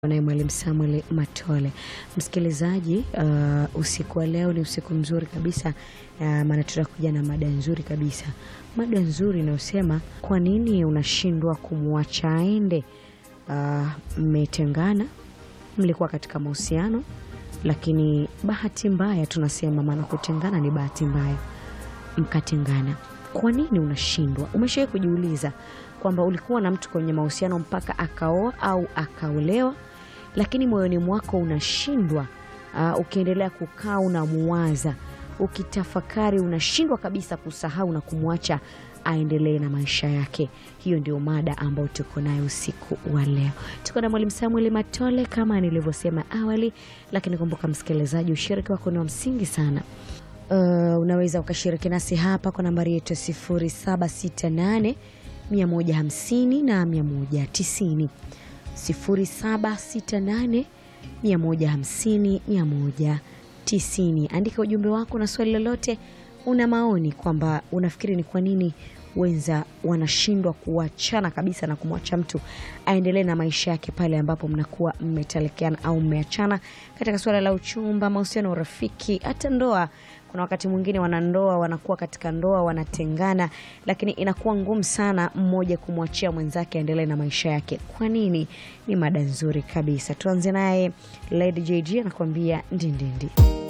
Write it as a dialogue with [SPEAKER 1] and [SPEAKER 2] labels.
[SPEAKER 1] naye Mwalimu Samuel Matole. Msikilizaji, uh, usiku wa leo ni usiku mzuri kabisa uh, maana tutakuja na mada nzuri kabisa, mada nzuri inayosema kwa nini unashindwa kumwacha aende. Mmetengana, mlikuwa katika mahusiano, lakini bahati mbaya, tunasema maana kutengana ni bahati mbaya, mkatengana. Kwa nini unashindwa? Umeshawahi kujiuliza kwamba ulikuwa na mtu kwenye mahusiano mpaka akaoa au akaolewa, lakini moyoni mwako unashindwa. Uh, ukiendelea kukaa unamuwaza, ukitafakari, unashindwa kabisa kusahau na kumwacha aendelee na maisha yake. Hiyo ndio mada ambayo tuko nayo usiku wa leo. Tuko na Mwalimu Samuel Matole kama nilivyosema awali, lakini kumbuka msikilizaji, ushiriki wako ni wa msingi sana. Uh, unaweza ukashiriki nasi hapa kwa nambari yetu ya 0768 150 na 190 0768 150 190. Andika ujumbe wako na swali lolote, una maoni kwamba unafikiri ni kwa nini wenza wanashindwa kuachana kabisa na kumwacha mtu aendelee na maisha yake pale ambapo mnakuwa mmetelekeana au mmeachana katika suala la uchumba, mahusiano, urafiki, hata ndoa. Kuna wakati mwingine wanandoa wanakuwa katika ndoa wanatengana, lakini inakuwa ngumu sana mmoja kumwachia mwenzake aendelee na maisha yake. Kwa nini? Ni mada nzuri kabisa. Tuanze naye Lady JG anakuambia ndindindi.